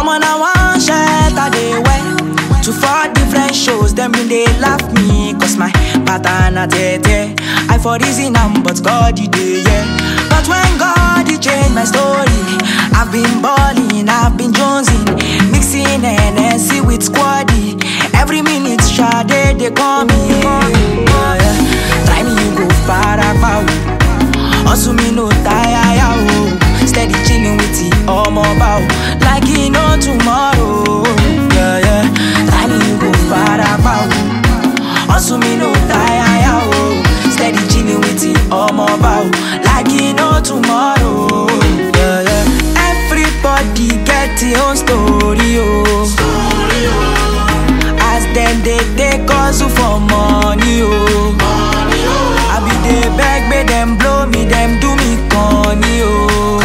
on a one shirt I dey wear To four different shows, them been they laugh me Cause my pattern a tete I for reason am, but God he dey, yeah But when God he changed my story I've been balling, I've been jonesing Mixing NSC with squaddy Every minute, Sade, they call me yeah, yeah. Try me, you go far out Hustle me no tire, ya, oh. Steady chilling with the omo bow Like he no tomorrow Yeah, yeah Try me you go far about Hustle me no tire, ya, oh. Steady chilling with the omo bow Like he no tomorrow Yeah, yeah Everybody get their own story, oh As them they take hustle for money, oh I be dey beg, make them blow me, them do me corny, oh.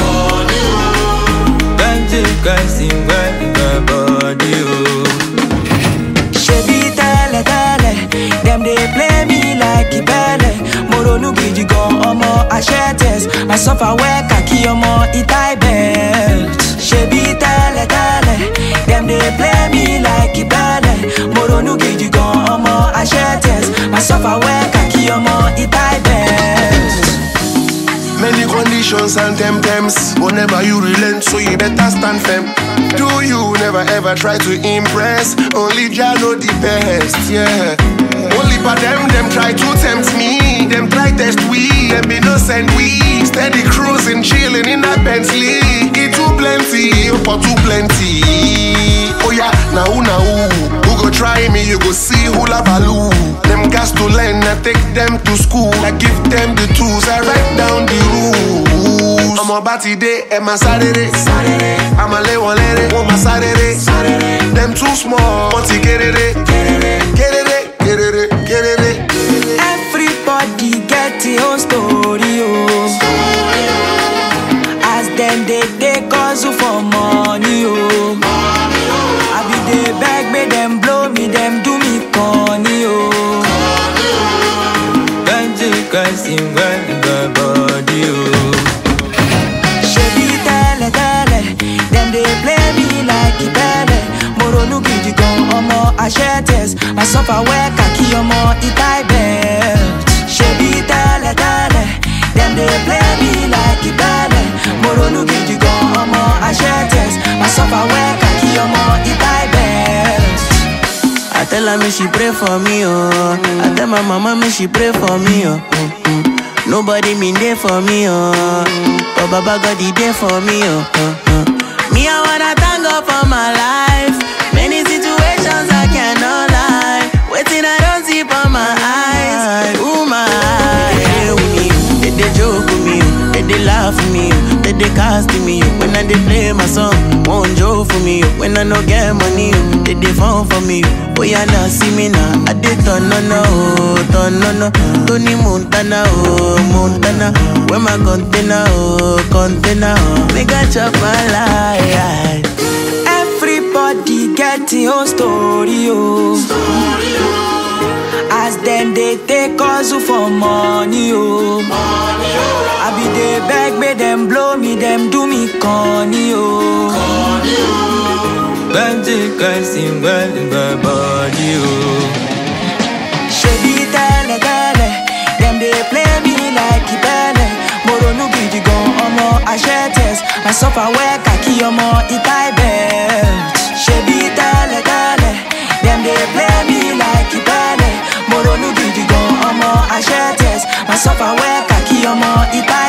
Can't take guys in my body, oh. Shebi tẹ́lẹ̀ tẹ́lẹ̀, them dey play me like ìbẹ́lẹ̀. Mo ronú gidi gan ọmọ Ashetes, my suffer well kàkí ọmọ Itai belt. Shebi tẹ́lẹ̀ tẹ́lẹ̀, them dey play me like ìbẹ́lẹ̀. Mo ronú gidi gan ọmọ Ashetes, my suffer well kàkí ọmọ Itai belt. Many conditions and temptams. Whenever you relent, so you better stand firm. Do you never ever try to impress? Only Jah know the best, yeah. Only for them, them try to tempt me. Them try test we, them innocent we. Steady cruising, chilling in that Bentley. It too plenty, for too plenty. Oh yeah, now who now who? Who go try me? You go see who la value. Them gas to learn, I take them to school. I give them the tools, I write down the rules. I'm about today, and my Saturday. I'm a lay one lady, want my Saturday. Them too small, want to get it, get it, get it, get it, get it. Everybody get their own story, oh. As them they take hustle for money, oh. I be dey beg, make them blow me, them do me corny, oh. Can't take guys in my body, oh. Shebi tẹ́lẹ̀ tẹ́lẹ̀, them dey play me like ìbẹ́lẹ̀. Mo ronú gidi gan ọmọ Ashetes, my suffer well kàkí ọmọ Itai belt. Shebi tẹ́lẹ̀ tẹ́lẹ̀, them dey play me like ìbẹ́lẹ̀. Mo ronú gidi gan ọmọ Ashetes, my suffer well kàkí ọmọ Itai belt. I tell her me she pray for me, oh. I tell my mama me she pray for me, oh. Mm, mm. Nobody mean there for me, oh. But Baba God he there for me, oh. Uh, uh. Me I wanna thank God for my life. Many situations I cannot lie. Waiting I don't see for my eyes. Ooh my eyes. They they joke with me, oh. they they laugh with me, oh. they they cast me. oh. When I they play my song, won't joke for me. oh. When I no get money, oh, they they phone for me. oh. Oh yeah, now see me now. I did turn no no, oh, turn no no. Tony Montana, oh Montana. Where my container, oh container, oh. Make I chop my life. Everybody get their own story, oh. As them they take hustle for money, oh. I be dey beg, make them blow me, them do me corny, oh. Can't take guys in my body, oh. Shebi tẹ́lẹ̀ tẹ́lẹ̀, them dey play me like ìbẹ́lẹ̀. Mo ronú gidi gan ọmọ Ashetes, my suffer well kàkí ọmọ Itai belt. Shebi tẹ́lẹ̀ tẹ́lẹ̀, them dey play me like ìbẹ́lẹ̀. Mo ronú gidi gan ọmọ Ashetes, my suffer well kàkí ọmọ Itai